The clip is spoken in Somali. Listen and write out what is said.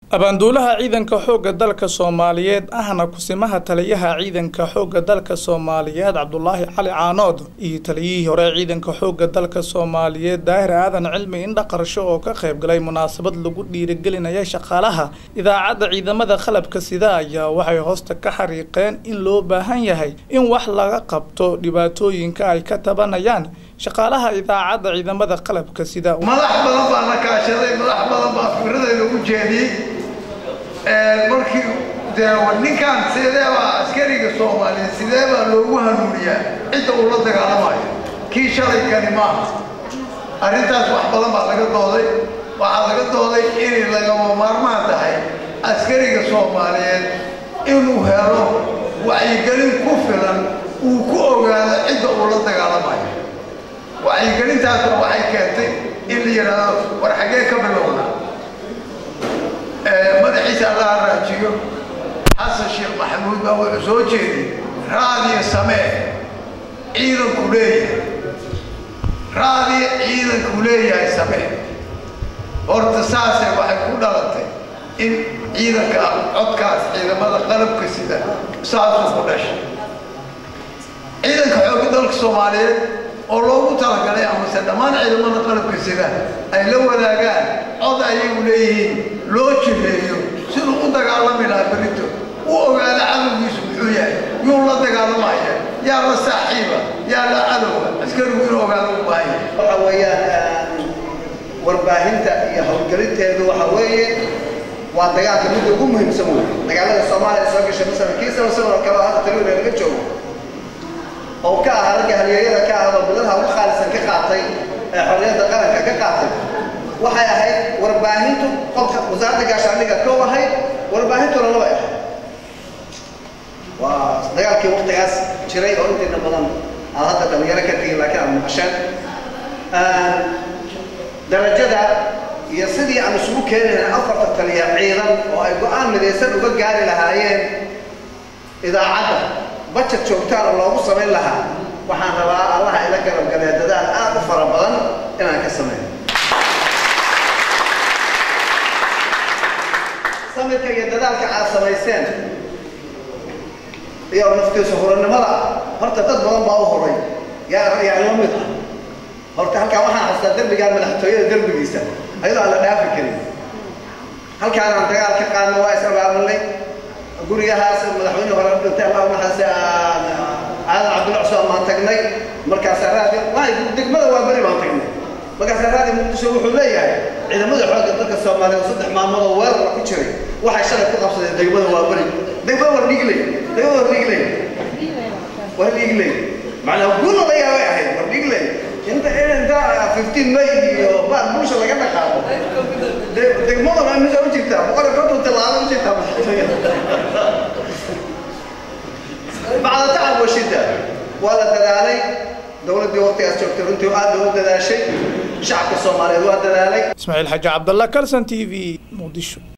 abaanduulaha ciidanka xoogga dalka soomaaliyeed ahna kusimaha taliyaha ciidanka xoogga dalka soomaaliyeed cabdulaahi cali caanood iyo taliyihii hore ciidanka xoogga dalka soomaaliyeed daahir aadan cilmi indha qarsho oo ka qayb galay munaasabad lagu dhiirigelinaya shaqaalaha idaacadda ciidamada qalabka sida ayaa waxay hoosta ka xariiqeen in loo baahan yahay in wax laga qabto dhibaatooyinka ay ka tabanayaan shaqaalaha idaacadda ciidamada qalabka sida madax badan baa la kaashaday madax badan baa fikradayda u jeediyey markii dee ninkaan sideebaa askariga soomaaliyeed sideebaa loogu hanuuniyaa cidda uu la dagaalamayo kii shalay kani maaha arrintaas wax badan baa laga dooday waxaa laga dooday inay lagama maarmaan tahay askariga soomaaliyeed inuu helo wacyigelin ku filan uu ku ogaado cidda uu la dagaalamayo wacyigelintaasna waxay keentay in la yidhaahdo war xaggee ka bilowna madaxiisa allaha raajiyo xasan sheekh maxamuud baa wuxuu soo jeeday raadiyo samee ciidanku leeyahay raadiyo ciidanku leeyahay samee horta saase waxay ku dhalatay in ciidanka codkaas ciidamada qalabka sida saasuu ku dhashay ciidanka xoogga dalka soomaaliyeed oo loogu talagalay amase dhammaan ciidamada qalabka sida ay la wadaagaan cod ayagu leeyihiin loo jireeyo siduu u dagaalami lahaa berito u ogaado cadowgiisu muxuu yahay yuu la dagaalamaya yaa la saaxiiba yaa la cadowga askarigu inuu ogaado u baahan yahay waxa weeyaan warbaahinta iyo howlgelinteedu waxa weeye waa dagaalka midda ugu muhiimsan wey dagaalada soomaaliya soo gashay masalan kii sano sano kale oo hadda taliwina laga joogo oo ka ah ragga halyeeyada ka ah oo biladaha ugu khaalisan ka qaatay ee xorriyadda qaranka ka qaatay waxay ahayd warbaahintu qolka wasaaradda gaashaandhiga kow ahayd warbaahintuna laba ahayd waa dagaalkii waqtigaas jiray oo intiina badan aad hadda dhalinyaro ka tegin laakiin aad maqasheen darajada iyo sidii aan isugu keeni lahayn afarta taliya ciidan oo ay go-aan midaysan uga gaari lahaayeen idaacadda bajet joogtaana loogu samayn lahaa waxaan rabaa allaha ila garabgalee dadaal aad u fara badan inaan ka sameeyo samirka iyo dadaalka aad samayseen iyo naftiisu hurannimada horta dad badan baa u horay yaa yaa la mid ah horta halkaan waxaan xastaa derbigaan madaxtooyada derbigiisa ayadoo aan la dhaafi karin halkaanaan dagaal ka qaadno waa is abaabullay gurigahaas madaxweyne hore dhintay allah naxaase aadan cabdulla cusmaan baan tagnay markaasaa raadi degmada waa beri baan tagnay markaasaa raadi muqdisho wuxuu leeyahay ciidamada xoogga dalka soomaaliyeed saddex maalmood oo weerarka ku jiray waxay shalay ku qabsadeen degmada waa beri degmada war dhiigley degmada war dhiigley war dhiigley macnaa guula la yaabay ahayd war dhiigley inta inta 15 may iyo baad bulsha laga dhaqaaqo degmaduna imisa u jirtaa boqol iyo konton tilaabo u jirtaa bacda tacab wa shidda waa la dadaalay dowladdii waqtigaas joogtay runtii aad bay u dadaashay shacabka soomaaliyeed waa dadaalay ismaaciil xaji cabdalla kalson t v muqdisho